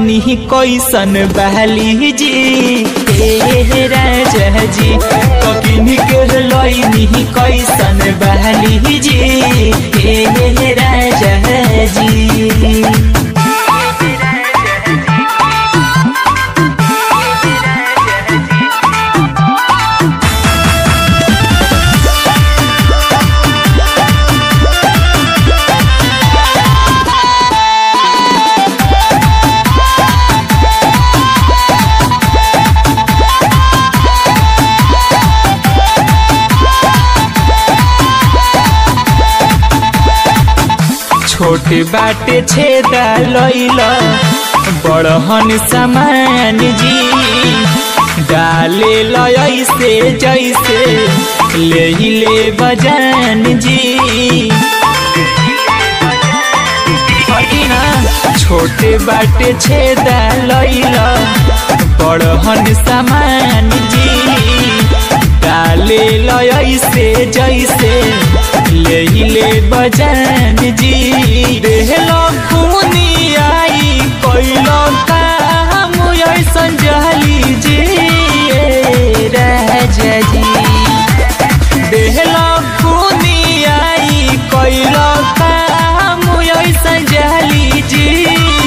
लैनी कैसन बहली जी हे राजा जी ककिन के लैनी कैसन बहली जी हे राजा जी छोट बाटे छेदा लैल बड़हन समान जी डाले लैसे जैसे ले ले बजान जी हटिना छोटे बाटे छेदा लैल बड़हन समान जी डाले लैसे जैसे ले ले बजान जी देहलो खूनी आई कोइलो काम ऐसन जहली जी राजा जी देहलो खूनी आई कोइलो काम ऐसन जहली जी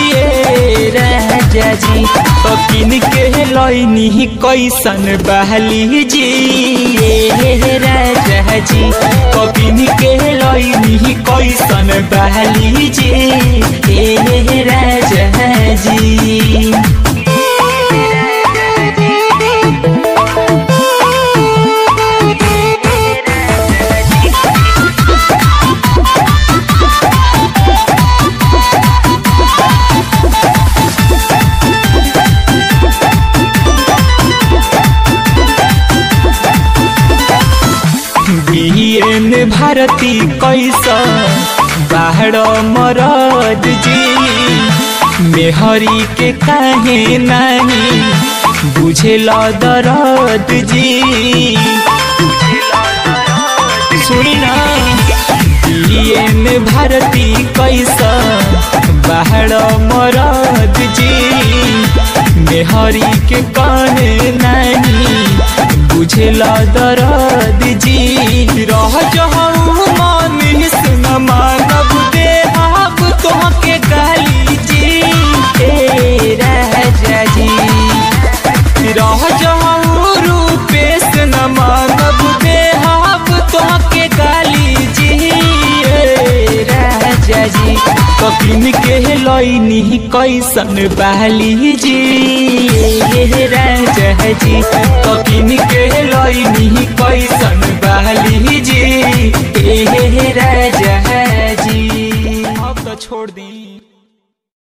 राजा जी तो किन के लैनी कैसन बहली जी हे राजा जी तो किन के लैनी कैसन बहली जी हे राजा जी बियन भारती कैसा बाहर मरद जी मेहरी के काहे नहीं बुझेल दरद जी सुनी ना बियन भारती कैसा बाहर मरद जी मेहरी के काहे नहीं बुझेल दरद जी रह जहू मन सुन मानब दे आप तोहके गाली जी हे राजा जी रह जहू रूपेश न मानब दे आप तोहके गाली जी हे राजा जी कपिन के लैनी कैसन बहली जी हे राजा जी कपिन के लैनी कैसन बहली जी हे राजा जी अब तो छोड़ दी